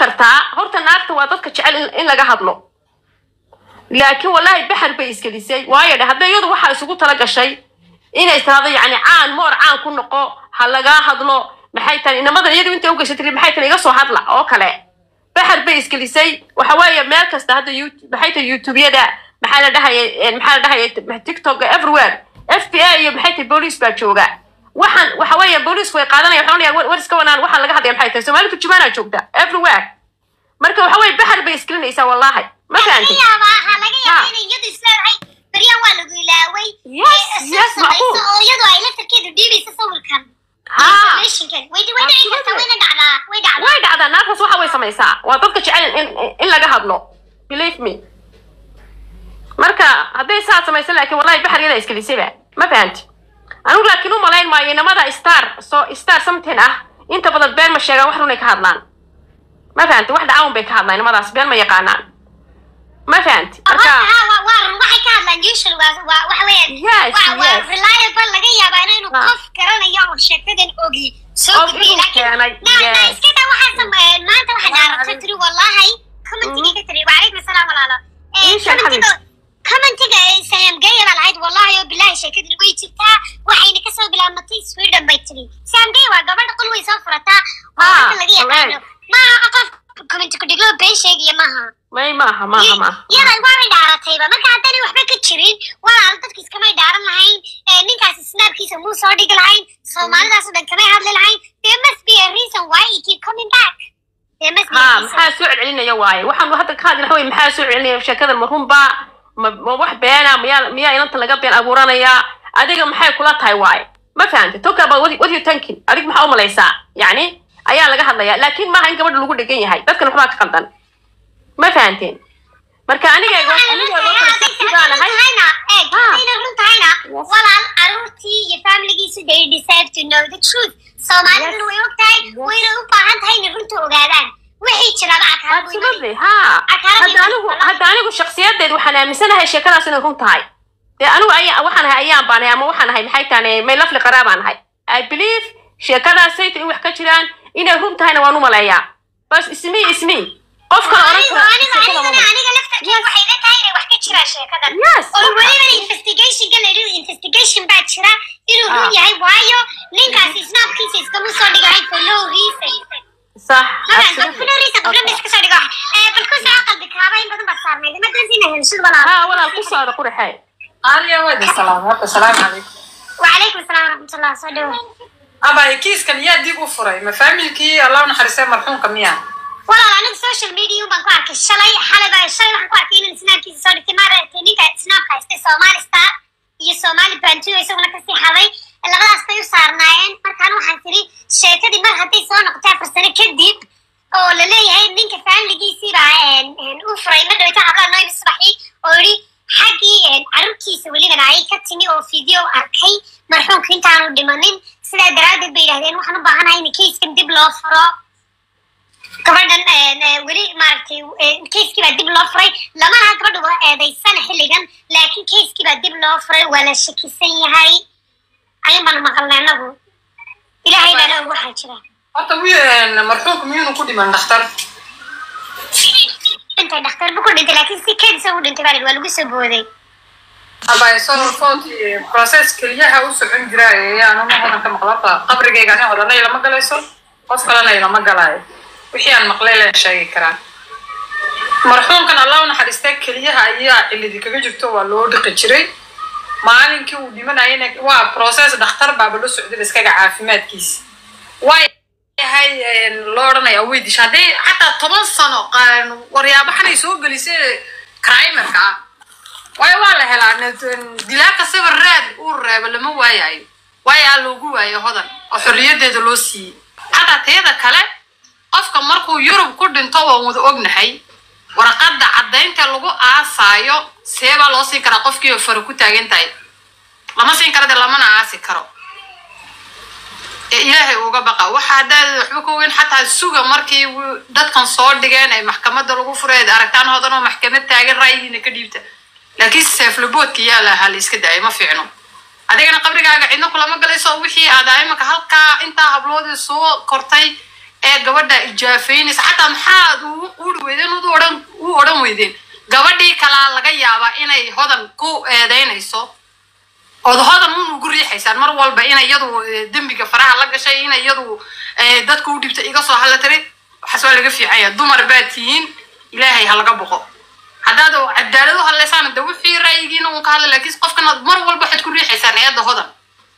kartaa horta naagta waa dadka jecel in- in laga hadlo laakiin wallahi baxar bay isgelisay waayo dhe hadday iyadu waxaa isugu tala gashay inay tirahdo yacni caan moor caan ku noqo ha lagaa hadlo maxay tahay inamadan iyadu intay ugashay tiri maxay tahay iga soo hadla oo kale baxar bay isgelisay waxa weeye meel kasta hadda youtube maxay tahay youtubeyada maxaa la dhahaya maxaa la dhahaya tiktok everywhere f b a iyo maxay tahay boolice baa jooga waxaan waxa weeye booliisku way qaadanaya waxaan onayaa war war iska wanaan waxaan laga hadlaya maxay tahay soomaali turjumaanaa joogta everywhere marka waxa weeye baxar bay isgelinaysaa wallahi ma laga fahanti yaabaa ha laga Ha. yaabaa inay iyadu isleedahay beryan waa lagu ilaaway Yes, ee soo yes, samayso macquul. oo iyadu ay laftarkeedu dhiibayso sawirkan ha informationkan way way dhici kartaa wayna dhacdaa way dhacdaa way dhacdaa naagtaas waxa way samaysaa waa dadka jecel in, in, in laga hadlo believe me marka hadday saa samaysa laakiin wallahi baxar yada isgelisayba ma fahanti anigu laakiin u malayn maayo inamada star so star something ah inta badan been ma sheegaan wax runay ka hadlaan ma fahanti wax dhacawn bay ka hadlaan inamadaas been ma yaqaanaan ma fahanti marka Horta, ha, waa- waa run. waxay ka hadlaan usual waa- waa- waxa weeyaan, Yes, waa- waa yes. reliable laga yaabaa inaynu Ha. qof garanayo oo sheekadan ogi soo Og gudbiyo. inuu Laakiin- keenay, na- na yes. iska daa waxaa sameeyeen. maanta waxaa dhaaragtay tiri, wallahi, commentiga ka tiri, "Waalaikum salaam walaalo." Eh, Ii sheeg, commentiga- commentiga, eh, Sam Gaya baa lahayd, "Wallahi oo billahi sheekadan way jirtaa, waxayna kasoo bilaabmatay Sweden," bay tiri. Sam Gaya waa gabadha qol way soo furataa, oo Ha, inta laga yaqaano. correct. Maaha qof comment ku dhiglo been sheegaya maaha may maaha maaha maaha yada waabay dhaaratayba marka haddana waxba ka jirin walaal dadka iskamay dhaaran lahayn ee ninkaasi snaabkiisa muu soo dhigi lahayn soomaalidaas oo dhan kamay hadli lahayn there must be a reason why he keep coming back there must be a ha reason maxaa soo celcelinaya waaye waxaan hadda ka hadli lahaa wey maxaa soo celcelinaya sheekadan ma runba ma ma wax beena miyaa miyaa inanta laga been abuuranaya adiga maxay kula tahay waaye ma fahantay talk about what, what you thinking adig maxaa u malaysaa yacni ayaa laga hadlaya laakiin maaha in gabadha lagu dhegan yahay dadkan waxbaa ka qaldan ma fahanteen marka aniga aniga sidaan ahay Yes. walaal caruurtii iyo familigiisu they deserve to know the truth soomaaliduna way og tahay wayna u baahan tahay inay runta ogaadaan wixii jiraba akaar buu imani absolutely ha Akaradii hadda anigu walaal. hadda anigu shakhsiyadeed waxaan aaminsanahay sheekadaas inay run tahay dee anigu aya waxaan ahay ayaan baanahay ama waxaan ahay maxay tahay may lafli qaraabaan ahay i believe sheekadaasayta in wax ka jiraan inay run tahayna waan u maleeyaa bas ismi ismi qof kale oran aniga kara aniga sheekada ma anigana run. aniga laftarkeeda waxay la tahay inay wax ka jiraan sheekadan Yes, oo marka- weliba investigationka la yidhi investigation baa jira inuu Ah. run yahay waayo ninkaasi snaabkiisa iskama soo dhigahay for no reason sax Madan, absolutely. for no reason qofna ma iska soo dhigo Eh, bal ku soo qalbi kaaba in badan baa saarnayd ma dansiina hensud walaal ha walaal ku saada quraxay Aaliya waa idin salaam horta salaamu calaykum. وعليكم السلام ورحمة الله soo dhawo Abay kiiskan yaa dib u furay ma faamilkii Allah u naxariistay marxuumka miyaa? walaal aniga social media baan ku arkay shalay xalay baa shalay waxaan ku arkay inaan snaabkiisa soo dhigtay maaragtay ninka snaabka haystay Somali Star iyo Somali Bantu isaguna kasii haday labadaas bay u saarnaayeen markaan waxaan tiri sheekadii mar hadday soo noqotay afar sano kadib oo la leeyahay ninka faamiligiisii baa een, een, u furay ma dhaweyta hablaha nooyba subaxii oo yidhi xaggii een, carruurtiisa welibana ay ka timi oo video arkay marxuumka intaanu dhimanin sidaa daraaddeed bay yidhahdeen waxaan u baahanahay in kayskan dib loo furo gabadhan een, ee, weli maaragtay ee, keiskii baa dib loo furay lama laha gabadha waa eedaysana xilligan laakiin keiskii baa dib loo furay waa la shakisan yahay ayun baanu maqalnay anagu ilaahay baana og waxaa jira Horta wiil marxuumka miyuunu ku dhiman dhakhtar? dhintay dhakhtar bu ku dhintay laakiin si keedisa u dhintay baa la yidhi, waa lagu soo booday Abay soo footi process keliyaha u socon jira ayaan uma hodan ka maqla horta qabrigayga ani odana ilama galayso qof kalena ilama galaayo wixii aan maqlay leen sheegi karaa marxuumkan allah u naxariistay keliyaha ayaa cilidi kaga jirto waa loo dhiqi jiray maalinkii uu dhimanayana waa process dhakhtar baaba la socday iskaga caafimaadkiisa waa yahay loo odhanaya way disha hadday xataa toban sano qaan- waryaabaxanay soo gelisay crimerka ah waayo waa la helaa n- dilaaka sawir raad uu reebo lama waayayo waayo aa loogu waayo hodan oo xorriyadeeda loo siiyey xataa tayada kale qofka markuu yurub ku dhinto waan wada ognahay warqadda caddaynta lagu aasaayo see baa loo siin karaa qofkii oo faro ku taagan tahay lama siin karo dee lamana aasi karo ee ilaahay uga baqa waxa haddaad waxba ka ogeyn xataa suga markii wu- dadkan soo dhigeen ay maxkamadda lagu furay ad aragtaan hodan oo maxkamad taagan ra'yigiina ka dhiibta laakiin seeflaboodka yaa lahaa la iska daayay ma fiicno adigana qabrigaaga cidna kulama galayso wixii aad imaka halkaa intaa habloodii soo kortay ee gabadha ijaafeynaysa xataa maxaad u uri weydeen u odhan u odhan weydeen gabadhii kalaa laga yaabaa inay hodan ku eedeynayso ood hodan un ugu riixaysaan mar walba inay iyadu eh, dembiga faraha la gashay inay iyadu eh, dadka u dhibta iga soo hadla tiri waxaas waa laga fiican yahay dumar baad tihiin ilaahay ha laga boqo haddaad cadaalad u hadlaysaan de wixii ra'yigiina uun ka hadla laakiin qofkana mar walba waxaad ku riixaysaan eedda hodan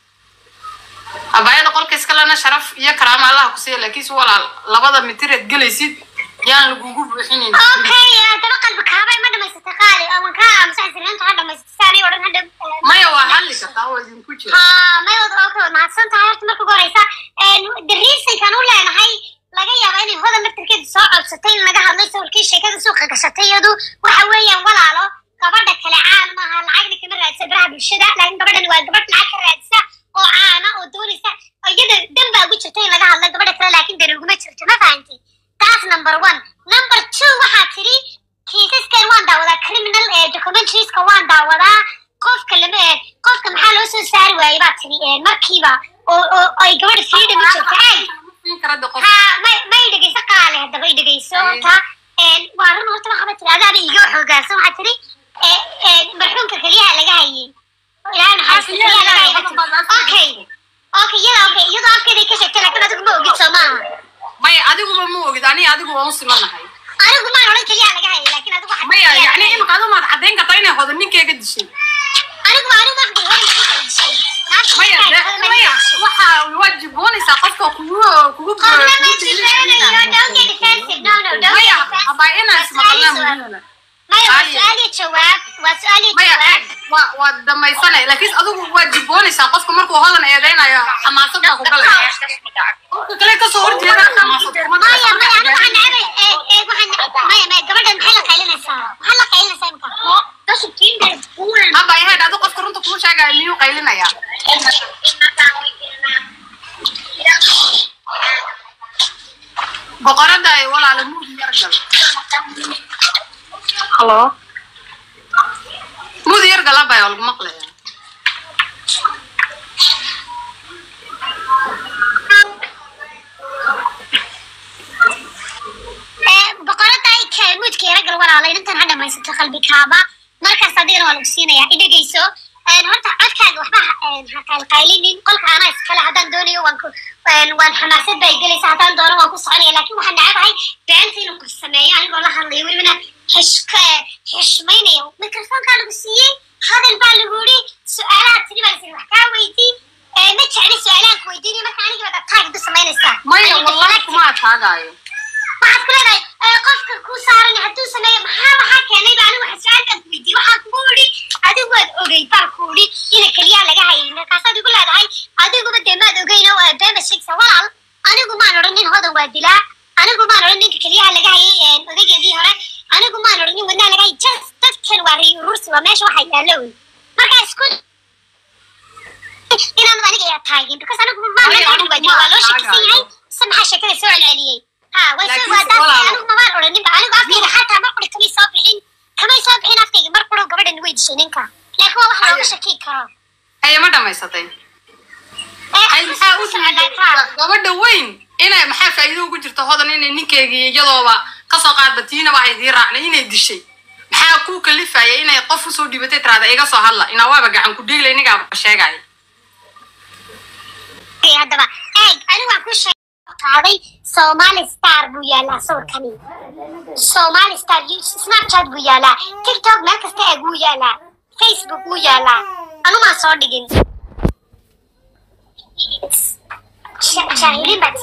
abaayada qolka iskalena sharaf iyo karaama allaha ku siiya laakiinse walaal labada mitireed gelaysid yaan lagugu buuxinayn okay haddaba qalbi kaabay ma dhamaysatay qaali awan kaa aamusan sirrinta ha dhamaysatay saani odhan hadha maya waa hadli kartaa oo idinku jira haa mayod okay waad mahadsan tahay horta marka ugu horeysa the reasonkan u leenahay laga yaaba inay hodan laftarkeeda soo codsatay in laga hadlay sawirkii sheekada suuqa gashatay iyadu waxa weeyaan walaalo gabadha kale caan maaha lacagna kama raadisa baraha bulshada laakiin gabadhan waa gabadh lacag ka raadisa oo caana oo doonaysa iyada dan baa ugu jirta in laga hadla gabadha kale laakiin dan uguma jirto ma fahanti taas number one number two waxaa tiri kiisaskan waan daawadaa criminal ee documentarieska waan daawadaa qofka lama ee qofka maxaa loo soo saari waayey baa tiri ee markiiba oo oo ay gabadha freedom u jirta ay ha may may dhegeyso qaale haddaba i dhegeyso horta waa run horta waxaba tiri adaaba iga xoogaansan waxaa tiri marxuumka keliyaha laga hayay ilaahay naxariista keliyaha laga hayay okay okay iyada okay iyadoo afkeeday ka sheegtay laakiin adigu ma ogid soo maaha maya adiguba ma ogid ani adigu waan u simanahay anigu maan odhan keliyaha laga hayay laakiin adigu waxaad maya keliyaha yani laga hayay. imika adumaad caddayn kartaa inay hodan ninkeega dishay anigu anigu waxaan horan ma ka dishay naagta maya markay de- hodan ma maya ka dishay waxaa wajiboonaysaa qofka kugu kugu Qofna ma kugu jibinayo, don't get defensive. No, no, don't maya get defensive. abaa inaan Waa su'aal iyo ismaqalnaa jawaab. muhiimana Maya, waa Aye. su'aal iyo jawaab. Waa su'aal iyo maya jawaab. waa waa dhamaysanay laakiin adigu waa jiboonaysaa qofka markuu hodan eedeynayo xamaasad baa ku galaya qofka kale kasoo horjeeda xamaasad kuma Maya, maya, anigu waxaan necbay. Eeg, eeg, waxaan ne- maya, maya, gabadhan maxay la qaylinaysaa? Maxaa la qaylinaysaa imika? haba yahayd adu qofka runta kuu sheegaya miyuu qaylinayaa boqorada ay walaala muudi yargal halo muudi yargal abay oo lagu maqlaya Ee, boqorada ay ka- muudka yara gal walaalay, intan ha dhamaysato qalbi kaaba. Markaas adigana waa lagu siinayaa. I dhegeyso. Een, horta codkaaga waxba ha- een, ha qaylqaylinin. Qolka anaa iskale. Haddaan doonayo waan ku- een, waan xamaasad bay gelaysaa. Haddaan doono waan ku soconaya. Laakiin waxaan necabahay beenta inuu ku sameeyo anigoo la hadlayo. Welibana xish- ka- xishmaynayo. Mikrofoonkaa lagu siiyey. Hadal baa lagu yidhi. Su'aalaha tiri baa la siiyey. Wax kaa weydii. Ee, ma jecli su'aalahan ku weydiinaya. Marka aniga baad attack igu samaynaysaa. maya Aniga wallahi deflective. kuma ataagaayo waxaad ku leedahay ee, qofka ku saaran hadduu sameeyo maxaa maxaa keenay ba anigu waxaa su-aalkaad weydiiyey waxaa kugu idhi adigu waad ogey baa ku idhi ina keliyaha laga hayay markaasaad igu leedahay adiguba dee maad ogeyn oo waa beema sheegsa walaal anigu maan odhan nin hodan waa dilaa anigu maan odhan ninka keliyaha laga hayay ee, odaygeedii hore anigu maan odhan nin wadnaha laga hayay just dadkan waa ray urursi waa meesha waxa yaalla wey markaa isku inaanad aniga yaa taagin because anigu maan Maya, hodan waa dilaa waa loo anigu shakisan yahay se maxaa sheekada soo celceliyey ha waa soo Laakiin waa daas walaalo. anigu mabaan odhaninba anigu afkayga xataa mar quri kamay soo bixin kamay soo bixin afkayga mar quro gabadhan way dishay ninka laakiin waa wax looga Aye. shaki karo haye ma dhamaysatay Ee, ay maxaa u socdaa diiday taa. gabadha weyn inay maxaa faa'iido ugu jirto hodan inay ninkeygii iyadooba kasoo qaadba tiinaba ay dii raacnay inay dishay maxaa kuu kalifaya inay qof usoo dhibatay tiraada iga soo hadla inaa waaba gacan ku dhiigla inigaaba sheegaya Ee, haddaba eeg anigu waan ku sheegay qaaday somali star buu yaalaa sawirkani somali star you- snapchat buu yaalaa tiktok meel kasta eeg wuu yaalaa facebook wuu yaalaa anumaan soo dhigin Ja- jaahiliin baad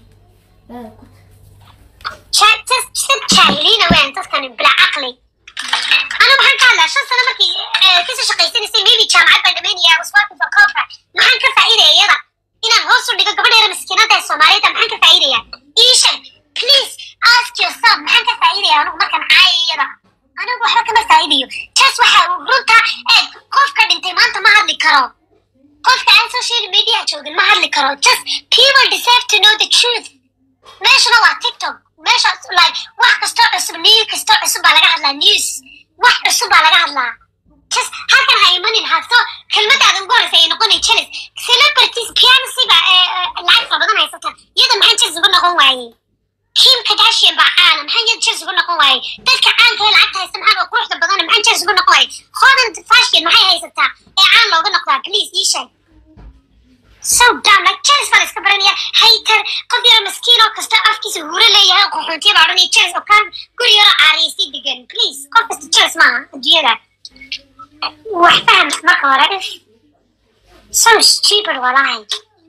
Ja- just- just jaahiliina weyn dadkani bila caqli أنا maxaan ka hadlaa shan sano markii eh, kasoo shaqaysanaysay maybe jaamacad baan dhamaynaya waswaaqi bakoofa maxaan ka faa'iidaya iyada inaan hoos u dhigo gabadha yara miskiinada ee soomaaliyada maxaan ka faa'iidaya iisha please ask yourself maxaan ka faa'iidaya anigu markaan caaya iyada anigu waxba kama faa'iidayo taas waxa uu runta eeg qofka dhintay maanta ma hadli karo qofka aan social media joogin ma hadli karo just people deserve to know the truth meeshana waa tiktok meeshaas like wax kastoo cusub news kastoo cusub baa laga hadlaa news wax cusub baa laga hadlaa just halkan ha imanin hadso kelmadaada ugu horeysa ay noqonay jealous celebrities piancy ba lacag fara badan haysata iyada maxaan jealous uga noqon waayey kim kardashian baa caana maxaan iyada jealous uga noqon waayey dadka caanka ee lacagta haysta maxaan oo quruxda badan maxaan jealous uga noqon waayey hodan fashion maxay haysataa ee caan looga noqdaa please ii sheeg so dumb like jealous baa la iska baranaya hater qof yaro maskiin oo kasta afkiisa huro leeyahay oo qaxoontiya baa odhanaya jealous oo kaan guri yaro caariyaysay degan please qof kasta jealous maaha adduunyada wax faham marka hore if so stupid walahi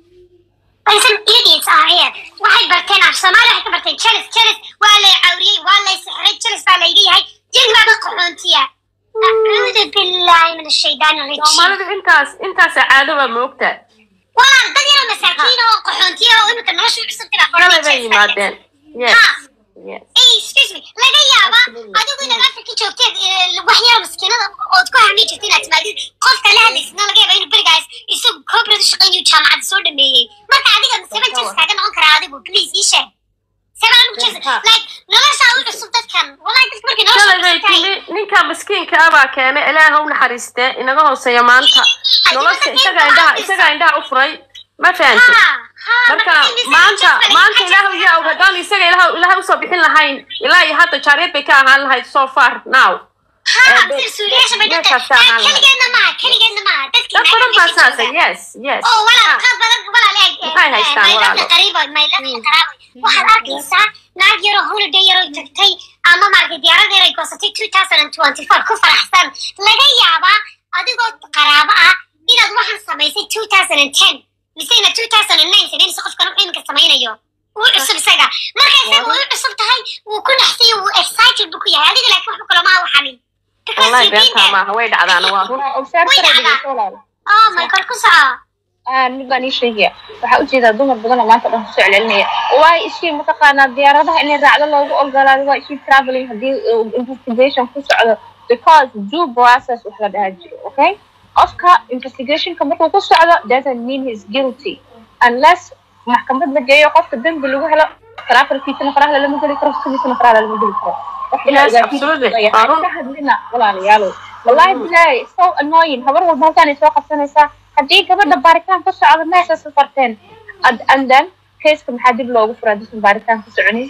But some idiots are here. Waxay barteen af Soomaali waxay ka barteen jealous jealous waa lay cawriyey waa lay sixray jealous baa layga yahay jin baa dad qaxoontiya acuudu billahi min ashaydaani rajiim soomaalidu intaas intaasa caado baa moogta walaal dad yaroo masaakiin oo qaxoontiya oo imika nolosha u cusubtay baa shalay bay jealous baa yimaadeen yes Ha. yes Hey, excuse me laga yaaba adigu inaad afrika joogteed eh, wax yaro maskiinada ood ku hami jirta inaad timaadid qofka la hadlaysna laga yaaba inuu berigaas isagu koobrad u shaqaynayo jaamacadda soo dhameeyey marka adiga seven jeers kaaga noqon karaa adigu please ii sheeg seven anigu jeers Ha. like noloshaa u cusub dadkan wallahi dadka markay nolosha shalay u bay cusub tahay timi ninka miskiinka ah baa keenay ilaaha u naxariiste inaga hooseeya maanta nolosha isagaa indhaha isagaa indhaha u furay ma fahanti Ha, ha, marka marka in maanta this- maanta ilaahu yaa og haddaan isaga ilaah ilaah usoo bixin lahayn ilaa iyo hadda jaariyad bay ka ahaan lahayd so far now Ha, Eh, sida suuliyaasha bay dadka- meeshaas aan eh, keligeedna maaha keligeedna maaha dadkii dad badan baa naagaha saasa jooga. yes yes oo walaal Ah, qaad badan walaal eeg Maxay haystaan walaalo? qariibo mayladii qaraaboy waxaad arkaysaa naag yaroo holiday yaroo tagtay ama maaragtay diyaarad yar ay goosatay two thousand and twenty four ku faraxsan laga yaabaa adigoo qaraabo ah inaad waxaan samaysay two thousand and ten misena two thousand and nine samaynaysa qofkan wuxuu iminka samaynayo wuu cusub isaga marka isaga way u cusub tahay wuu ku naxsay wuu excited buu ku yahay adiga laakiin waxba kaloma u xamin Because wallahi you've been beentaa there. maaha way dhacdaana waa run observe Way kara dhacdaa. dhegeyso walaalo oh my god ku soco Ah, mid baan ii sheegaya waxaa ujeedaa dumar badan oo maanta dhan kusoo celcelinaya waayo ishii mataqaanaa diyaaradaha inay raacdo loogu ogolaado waa ishii traveling haddii uu investigation ku socdo because due process wax la dhaha jiro okay qofka investigationka markuu ku socdo doesn't mean he's guilty unless maxkamad la geeyo qofka dembi lagu helo travelkiisana faraha lama geli karo sidiisana faraha lama geli karo wax Yes, ilaa absolutely. ogaatid Waa run. ka hadlina walaalayaalow wallahi bilahi so annoying habar walba halkaan ay soo qabsanaysaa haddii gabadha baaritaan ku socdo meesha safarteen and and then keiska maxaa dib loogu furaa disan baaritaan ku soconin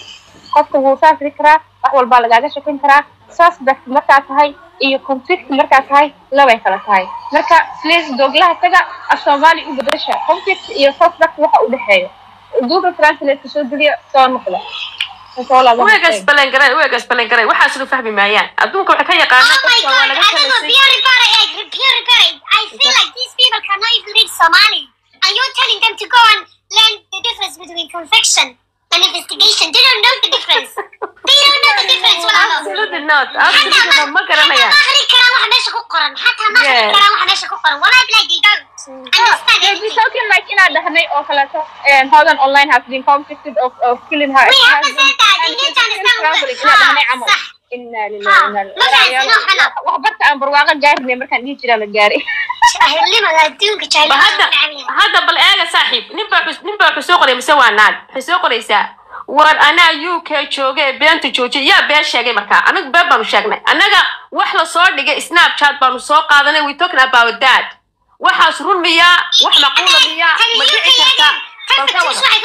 qofka wuu saafri karaa wax walbaa lagaaga shakin karaa suspect markaa tahay iyo convict markaa tahay labay kala tahay marka please doglaha taga af soomaali u bedesha convict iyo suspect waxa u dhexeeya google translate ka soo geliya soo noqda Soo laabo. weegas balangaray weegas balangaray waxaas lu fahmi maayaan adduunka waxay ka Oh yaqaanaan my dadka waa god, laga I don't know, kalaysay pure repair, egg, pure repair. I feel like these people cannot even read Somali. And you're telling them to go and learn the difference between conviction and investigation. They don't know the difference. They don't know the difference, walaalo. absolutely not Hatta absolutely not ma hatta garanayaan ma akhri karaan waxa meesha ku qoran. Hatta ma akhri Yeah. karaan waxa meesha ku qoran. Wallahi billahi, they don't understand They'll be anything. talking like inaa dhahnay oo kaleeto and Hogan online has been convicted of, of killing her We have to husband say that. You and need she's to understand still traveling. what- Inaa dhahnay Ha, camal. sax. Inna Ha, lillahi wa inna ilaihi ma raaji'uun. fahamsano, xanaa. waxbarta aan barwaaqo gaarinay markaan dhihi jiraa la gaaray Jahilnimada adduunka, ba jahilnimada hadda waa necab yahay. hadda bal eega saaxiib nin baa xus- nin baa wuxuu soo qoray mise waa naag waxay soo qoraysaa war anaa u k jooga ee beenta joojiya yaa been sheegay markaa anagu been baanu sheegnay annaga wax la soo dhigay snapchat baanu soo qaadanay we talking about that waxaas run miyaa wax maquula miyaa ma dhici kartaa bal ka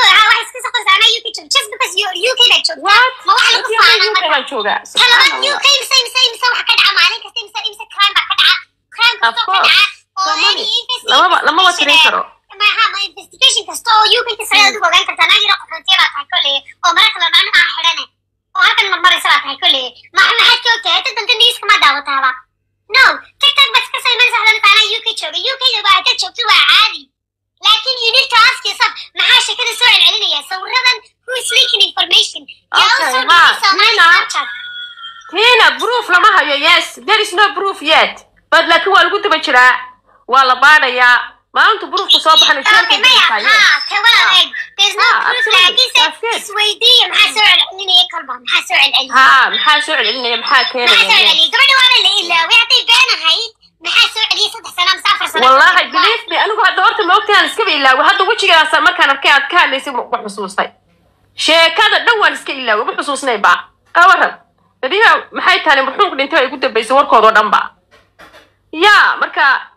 wada what UK baan joogaa subxaan allah Of course. Somali. Lamaba- lamaba tirin karo. investigation kasta oo UK ka sare adigu ogaan kartaa naag yaro qaxootiya baa tahay kolley oo mara kale dhan aan xidhane oo halkan marmaraysa baa tahay kolley ma maxaad ka ogtahay hadda danta newska ma daawataaba no tiktok baad iska saymanaysa hadana taana UK jooga UK da waa haddaad joogto waa caadi laakiin you need to ask yourself maxaa sheekada soo celcelinaya sawiradan who is leaking information yaa Okay, usoo ha, dhigay Somali Nina. Snapchat tina proof lama hayo yes there is no proof yet but laakiin waa lagu daba jiraa waa la baadhayaa maalintu proofku soo baxana Okay, jeelka maya, gelisaaye ha, kawan Ah. eeg. There's no Ah, proof absolutely. laakiin se That's good. isweydiiya maxaa soo celcelinaya kolba maxaa soo celcelinaya ha maxaa soo celcelinaya maxaa maxaa soo keenaya celceliyay gabadha waana la ilaaway hadday been ahayd maxaa soo celiyay saddex sano mise afar sano wallahi believe me anigu hadda horta ma ogtahan iskaba ilaaway hadda wejigaasa markaan arkay aad ka hadlaysay wax xusuustay sheekada dhan waan iska ilaaway ma xusuusnay ba ka waran badiba maxay tahay marxuumka dhintay ay ku dambaysay warkoodoo dhan ba ya marka